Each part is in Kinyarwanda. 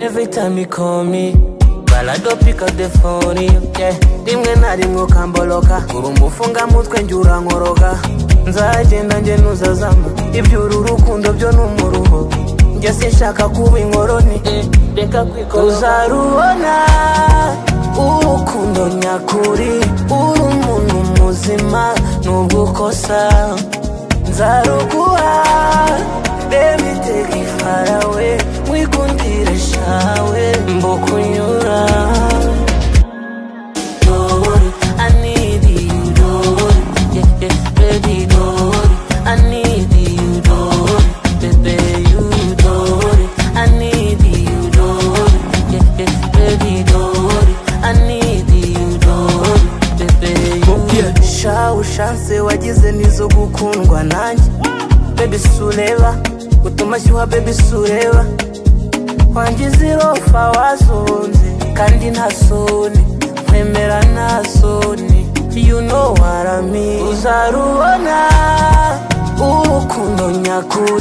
every time you call me While I don't pick up the phone, yeah Rimwe na rimwe ukamboloka Uri umufunga mutwe njye urankoroka Nzagenda njye ntuzazama Iby'uru rukundo byo ni umuruho Njye sinshaka kuba inkoroni Reka kwikora Uzarubona Urukundo nyakuri Uri umuntu muzima Nubwo ukosa Nzaruguha Baby take it far away Wikundire shawe Mbokunyura Don't worry I need you Don't worry yeah, yeah, Baby don't worry I need you Don't worry Baby you don't worry I need you Don't worry yeah, yeah, Baby don't worry I need you Don't worry Baby you Sha ushanse wagize nizo gukundwa nanjye Baby sureba utuma shyuha baby sureba wangize irofa wazunze kandi nta soni nkwemera nta soni you know what I mean uzarubona urukundo nyakuri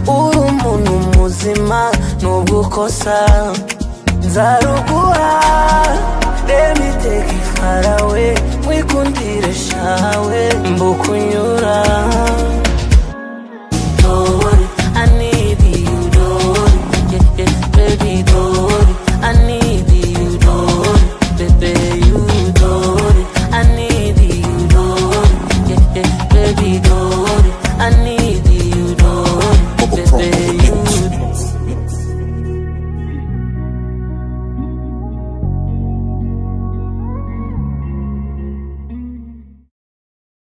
uri umuntu muzima nubwo ukosa nzaruguha let me take it far away mwikundire shawe mbukunyura Don't